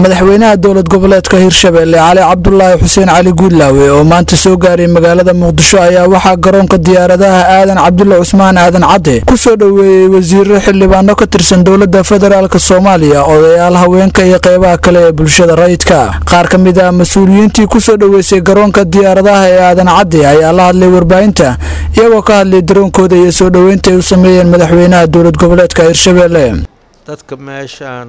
madaxweynaha dowlad goboleedka hirshabelle cali cabdulaahi xuseen cali guudlaawe oo maanta soo gaaray magaalada muqdisho ayaa waxaa garoonka diyaaradaha aadan cabdulle cusmaan aadan cadde kusoo dhoweeyey wasiiro xildhibaano ka tirsan dowladda federaalk soomaaliya odayaal haweenka iyo qeybaha kale ee bulshada rayidka qaar ka mid ah mas-uuliyiintii kusoo dhoweysay garoonka diyaaradaha ee aadan cadde ayaa la hadlay warbaahinta iyagoo ka hadlay daroonkooda iyo soo dhoweynta ay u sameeyeen madaxweynaha dowlad goboleedka hirshabelle dadka meeshaan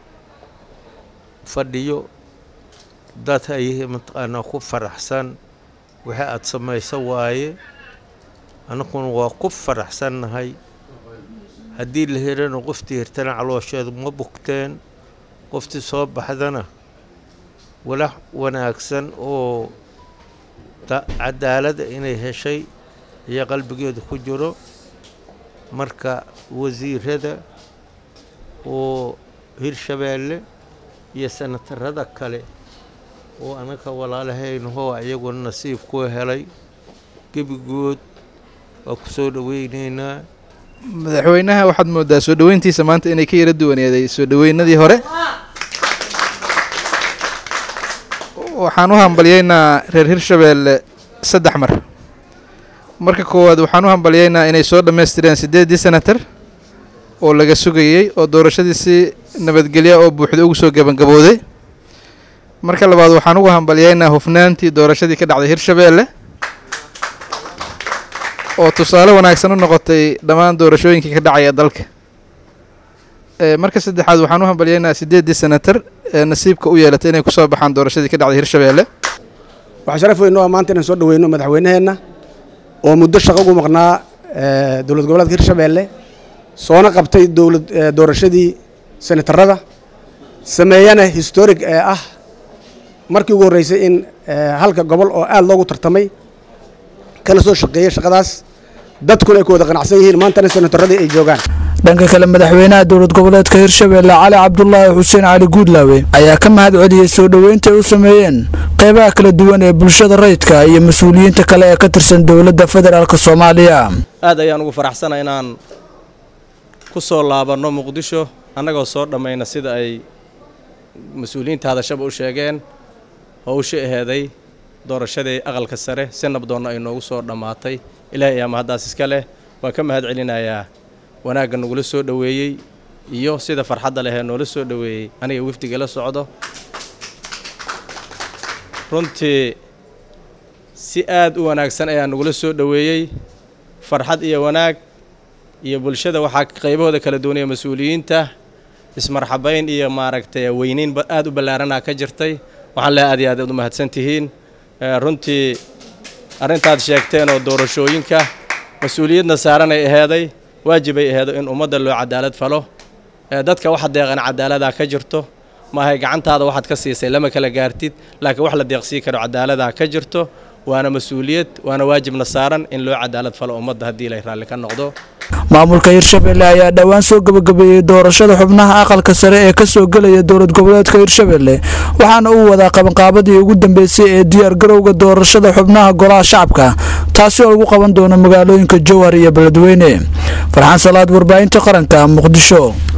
fadhiyo dad ay mataqaanaa ku faraxsan waxa aad samayso waaye annaguna waa ku faraxsannahay haddii la helana qoftii hirtana caloosheedu ma bugteen qoftii soo baxdana walax wanaagsan oo cadaalada inay heshay iyo qalbigeedu ku jiro marka wasiirada oo hirshabeelle iyo sanatarada kale oo anaka walaalahaynahoo iyaguna nasiib ku helay gebigood waa ku soo dhoweynaynaa madaxweynaha waxaad moodaa soo dhoweyntiisa maanta inay ka yara duwaneeday soo dhoweynadii hore waxaan u hambalyeynaa reer hirshabeelle saddex mar marka koowaad waxaan u hambalyeynaa inay soo dhammaystireen siddeeddii senatar oo laga sugayey oo doorashadii si nabadgelya oo buuxda ugu soo gebangabooday marka labaad waxaan ugu hambalyeynaa hufnaantii doorashadii ka dhacday hirshabeelle oo tusaale wanaagsan u noqotay dhammaan doorashooyinkii ka dhacaya dalka marka saddexaad waxaan u hambalyeynaa siddeeddii senatar ee nasiibka u yeelatay inay kusoo baxaan doorashadii ka dhacday hirshabeelle waxaa sharaf weyn oo maanta inaan soo dhoweyno madaxweynaheenna oo muddo shaqo ugu maqnaa dowlad goboleedka hirshabeelle soona qabtay dowlad doorashadii senatarada sameeyana historic ee ah markii ugu horreysay in halka gobol oo aad loogu tartamay kana soo shaqeeyey shaqadaas dadkuna ay ku wada qanacsan yihiin maantana senataradii ay joogaan dhanka kale madaxweynaha dowlad goboleedka hirshabelle cali cabdulaahi xuseen cali guudlaawe ayaa ka mahad celiyey soo dhoweynta ay u sameeyeen qeybaha kala duwan ee bulshada rayidka iyo mas-uuliyiinta kale ee ka tirsan dowladda federaalk soomaaliya aad ayaan ugu faraxsana inaan ku soo laabanno muqdisho annagoo soo dhammayna sida ay mas-uuliyiinta hadashaba u sheegeen howsha aheeday doorashadii aqalka sare si nabdoonna ay noogu soo dhammaatay ilaahay ayaa mahaddaas iska leh waa ka mahad celinayaa wanaagga nagula soo dhoweeyey iyo sida farxadda lehee noola soo dhoweeyey aniga wafdiga la socdo runtii si aad u wanaagsan ayaa nagula soo dhoweeyey farxad iyo wanaag iyo bulshada waxaa qaybahooda kala duwanaya mas-uuliyiinta ismarxabayn iyo maaragtay weyneyn aad u ballaaranaa ka jirtay waxaan lehay aad iyo aad aad u mahadsan tihiin runtii arrintaad sheegteen oo doorashooyinka mas-uuliyadna saaranay aheeday waajibay aheedo in ummadda loo cadaalad falo dadka waxa deeqan cadaaladaa ka jirto maahay gacantaada waxaad ka siisay lama kala gaartid laakiin wax la deeqsii karo cadaaladaa ka jirto waana mas-uuliyad waana waajibna saaran in loo cadaalad falo ummadda haddii ilay raalli ka noqdo maamulka hirshabelle ayaa dhowaan soo gebagabeeyey doorashada xubnaha aqalka sare ee ka soo gelaya dowlad goboleedka hirshabelle waxaana uu wadaa qabanqaabadii ugu dambeysay ee diyaar garowga doorashada xubnaha golaha shacabka taasi oo lagu qaban doono magaalooyinka jowhar iyo beledweyne farxaan salaad warbaahinta qaranka muqdisho